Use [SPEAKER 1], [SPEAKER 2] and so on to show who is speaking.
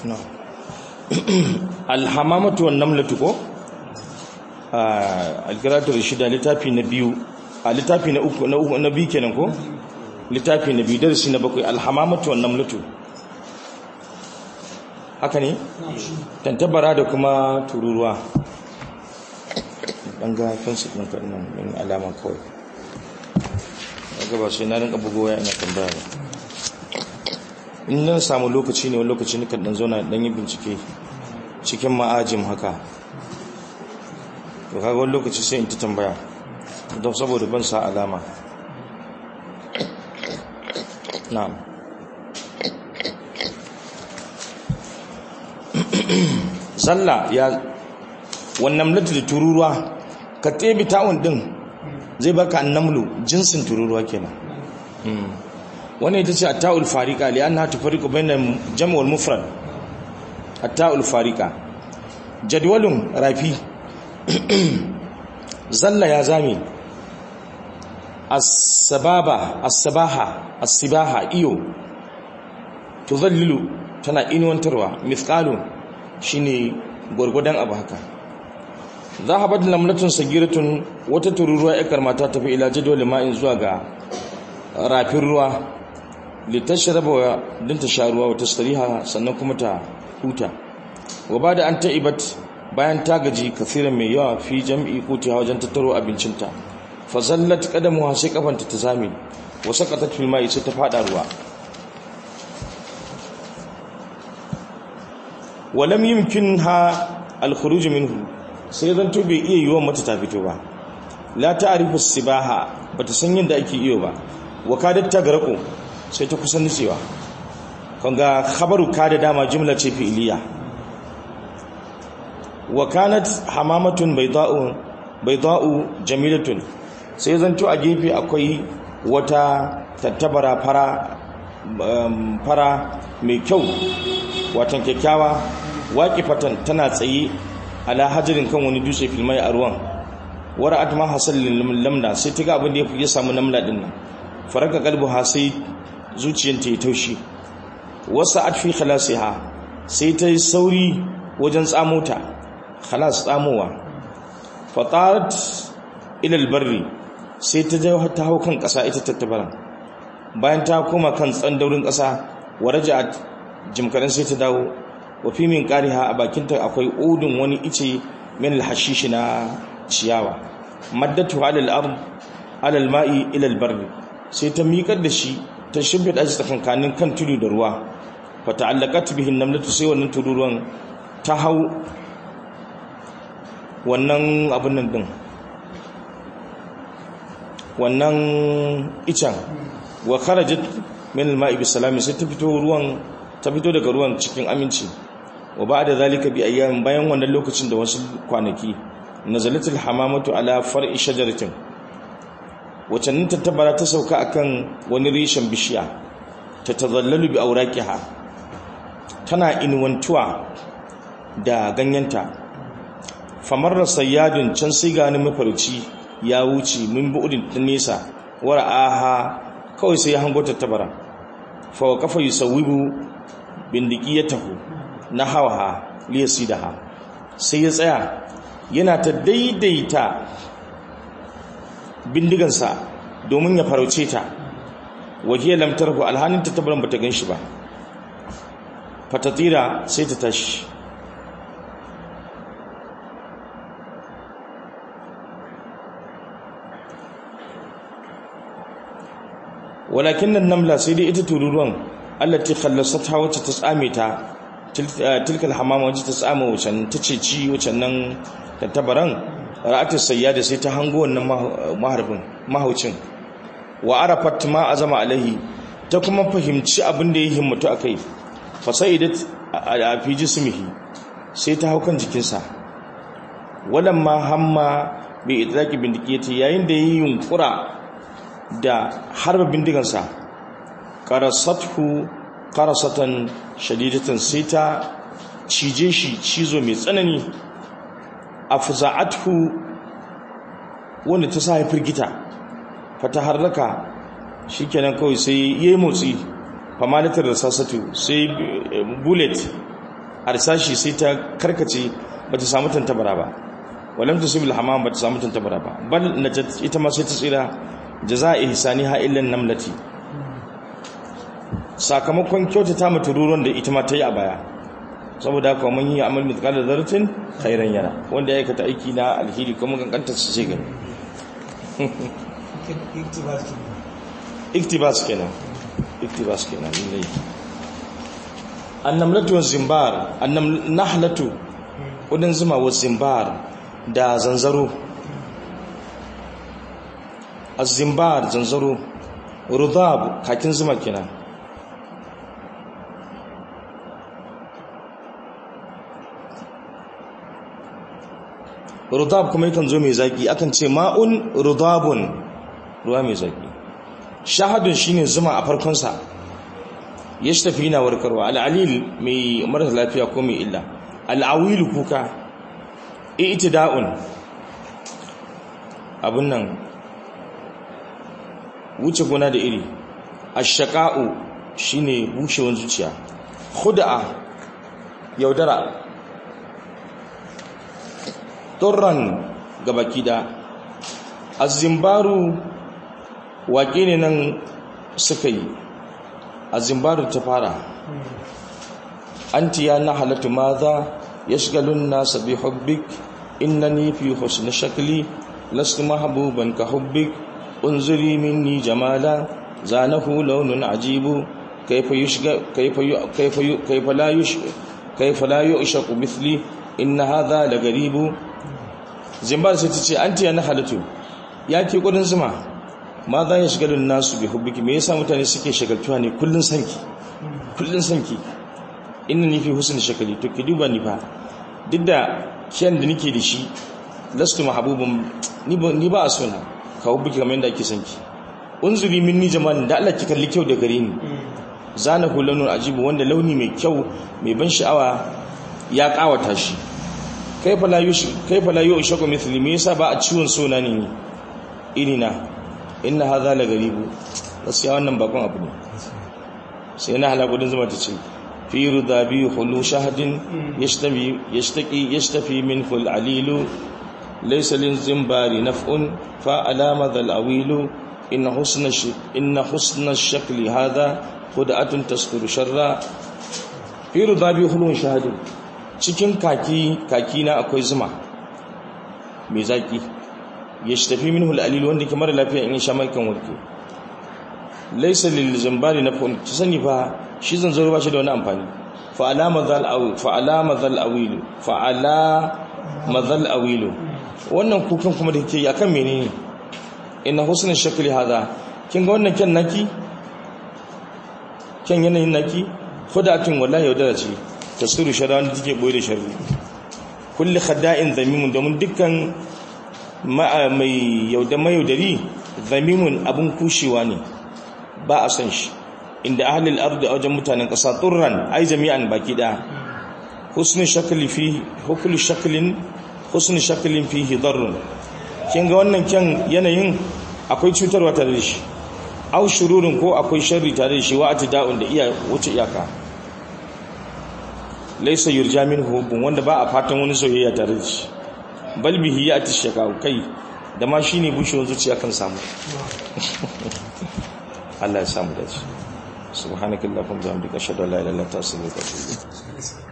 [SPEAKER 1] no alhamamatu wan namlatu ko alkiratul shida littafi na biyu a littafi na uku na uku na biyu kenan ko littafi na biyu darasi na bakwai alhamamatu wan namlatu haka ne tantabara da kuma tururuwa dan ga kansu din kan nan min alama kawai daga ba sai na rinka bugowa ina tambaya ba in nan samu lokaci ne wani lokaci ne kan dan zauna dan yi bincike cikin ma'ajim haka to kaga wani lokaci sai in ta tambaya don saboda ban sa alama na'am zalla ya wannan lati da tururuwa ka tebi ta'un din zai baka annamlu jinsin tururuwa kenan wannan ita ce at-ta'ul fariqa li annaha tufariqu bayna jam' wal mufrad at-ta'ul fariqa jadwalun rafi zalla ya zame as-sababa as-sabaha as-sibaha iyo tuzallilu tana inuwantarwa mithqalu shine gurgudan abu haka zahabat lamlatun sagiratun wata tururuwa yakar mata tafi ila jadwal ma'in zuwa ga rafin ruwa litashraba wa din ta sha ruwa wata stariha sannan kuma ta huta wa bada an ta'ibat bayan ta gaji kafiran mai yawa fi jam'i kuti wajen tattaro abincinta fa zallat qadamuha sai kafanta ta zame wa saqatat fil ma'i sai ta fada ruwa walam yumkinha al-khuruj minhu sai zan to bai iya yiwon mata ta fito ba la ta'rifu sibaha bata san yadda ake iyo ba wa kadat tagraqu sai ta kusan nutsewa kanga khabaru kada dama jumla ce fi'liya wa kanat hamamatun bayda'u bayda'u jamilatun sai zan to a gefe akwai wata tattabara fara fara mai kyau watan kyakkyawa waƙifatan tana tsaye ala hajarin kan wani dutse filmai a ruwan wara atma hasallin lamna sai ta ga abin da ya samu namla din nan faraka kalbu ha sai zuciyarta ya taushi wasa atfi khalasiha sai ta yi sauri wajen tsamo ta khalas tsamowa fatarat ila albarri sai ta je ta hau kan ƙasa ita tattabaran bayan ta koma kan tsandaurin ƙasa waraja'at jimkarin sai ta dawo wa fi min qariha a bakinta akwai udun wani ice min alhashish na ciyawa maddatu ala al-ard ala al-ma'i ila al-barr sai ta miƙar da shi ta shimfida shi tsakankanin kan tudu da ruwa fa ta'allaqat bihi an-namlatu sai wannan tururuwan ta hau wannan abun nan din wannan icen wa kharajat min al-ma'i bi salami sai ta fito ruwan ta fito daga ruwan cikin aminci wa ba'da zalika bi ayyamin bayan wannan lokacin da wasu kwanaki nazalatul hamamatu ala far'i shajaratin wacannin tattabara ta sauka akan wani reshen bishiya ta tazallalu bi auraqiha tana inuwantuwa da ganyenta famarra sayyadun can sai ga ni mafarci ya wuce min bu'udin ta nesa wara'aha kawai sai ya hango tattabara fa wa kafa yusawibu bindikiyatahu na hawaha liyasidaha sai ya tsaya yana ta daidaita bindigansa domin ya farauce ta wajiyar lamtarku alhanin ta tabaran bata gan shi ba fatatira sai ta tashi walakin nan namla sai dai ita tururuwan allati khallasatha wacce ta tsame ta tilkal hamama wacce ta tsame wacan ta ceci wacan nan tattabaran ra'atu sayyada sai ta hango wannan maharbin mahaucin wa arafat ma azama alaihi ta kuma fahimci abin da ya himmatu akai fa sayyidat a fi jismihi sai ta hau kan jikinsa walamma hamma bi idraki bindikiyati yayin da yayi yunkura da harba bindigansa qarasathu qarasatan shadidatan sai ta cije shi cizo mai tsanani afza'athu wanda ta sa ya firgita fata harraka shikenan kawai sai yayi motsi famalatar da sasatu sai bullet arsashi sai ta karkace ba ta samu tantabara ba walam tusibil hamam ba ta samu tantabara ba bal najat ita ma sai ta tsira jaza'i ihsaniha illa namlati sakamakon kyautata mata ruron da ita ma ta yi a baya saboda haka mun yi amal mithqala dharratin khairan yara wanda ya aikata aiki na alheri kuma kankanta su ce gani iktibas kenan iktibas kenan ne annamlatu waz zimbar annam nahlatu kudin zuma waz zimbar da zanzaro az-zimbar zanzaro rudab kakin zuma kenan rudab kuma yakan zo mai zaki akan ce ma'un rudabun ruwa mai zaki shahadun shine zuma a farkon sa tafi yana warkarwa al'alil mai mara lafiya ko mai illa al'awil kuka i'tida'un abun nan wuce gona da iri ashqa'u shine bushewar zuciya khud'a yaudara turran gabaki da azimbaru waƙe ne nan suka yi azimbaru ta fara anti ya na halatta maza ya shigalun nasa bi hubbik innani fi husni shakli lastu mahabuban ka hubbik unzuri minni jamala zanahu launun ajibu kaifa yushga kaifa kaifa kaifa la yush kaifa la yushaqu mithli inna hadha la garibu zimbar sai ta ce an tiya na halittu ya ke kudin zuma ma za ya shigalin nasu bi hubbiki me yasa mutane suke shagaltuwa ne kullun sanki kullun sanki inna ni fi husn shakali to ki duba ni fa duk da kiyan da nake da shi lastu mahbubun ni ba ni ba a sona ka hubbiki kamar yadda ake sanki unzuri minni jama'an da Allah ki kalli kyau da gare ni zana hulanun ajibu wanda launi mai kyau mai ban sha'awa ya kawata shi kaifa la yu'shaku mithli me yasa ba a ciwon sona ne irina inna hadha la garibu gaskiya wannan bakon abu ne sai na hala gudun zuma ta ce fi rudabi khulu shahadin yashtabi yashtaki yashtafi minhu al-alilu laysa lin zimbari naf'un fa alama dhal awilu inna husna inna husna ash-shakli hadha khud'atun tasduru sharra fi rudabi khulu shahadin cikin kaki kaki na akwai zuma mai zaki ya shi tafi min hul'alil wanda ke mara lafiya in sha mai kan warke laisa lil zambari na fa'un ci sani fa shi zanzaro ba shi da wani amfani fa alama zal awi fa alama zal awilu fa alama zal awilu wannan kukan kuma da ke akan menene inna husnul shakli hada kin ga wannan kyan naki kyan yanayin naki khudatun wallahi yaudara ce tasiru shara wanda take boye da sharri kulli khadda'in zamimun domin dukkan mai yauda mayaudari zamimun abun kushewa ne ba a san shi inda ahlul ardi a wajen mutanen ƙasa turran ai jami'an baki da husnul shakli fi hukul shaklin husnul shaklin fihi darrun kin ga wannan kyan yanayin akwai cutarwa tare da shi au shururin ko akwai sharri tare da shi wa atida'un da iya wuce iyaka laisa yurja min hubun wanda ba a fatan wani soyayya tare da shi bal bihi ya tishaka kai da ma shine bushewar zuciya kan samu Allah ya samu dace subhanakallahumma wa bihamdika ashhadu an la ilaha illa anta astaghfiruka wa atubu ilayk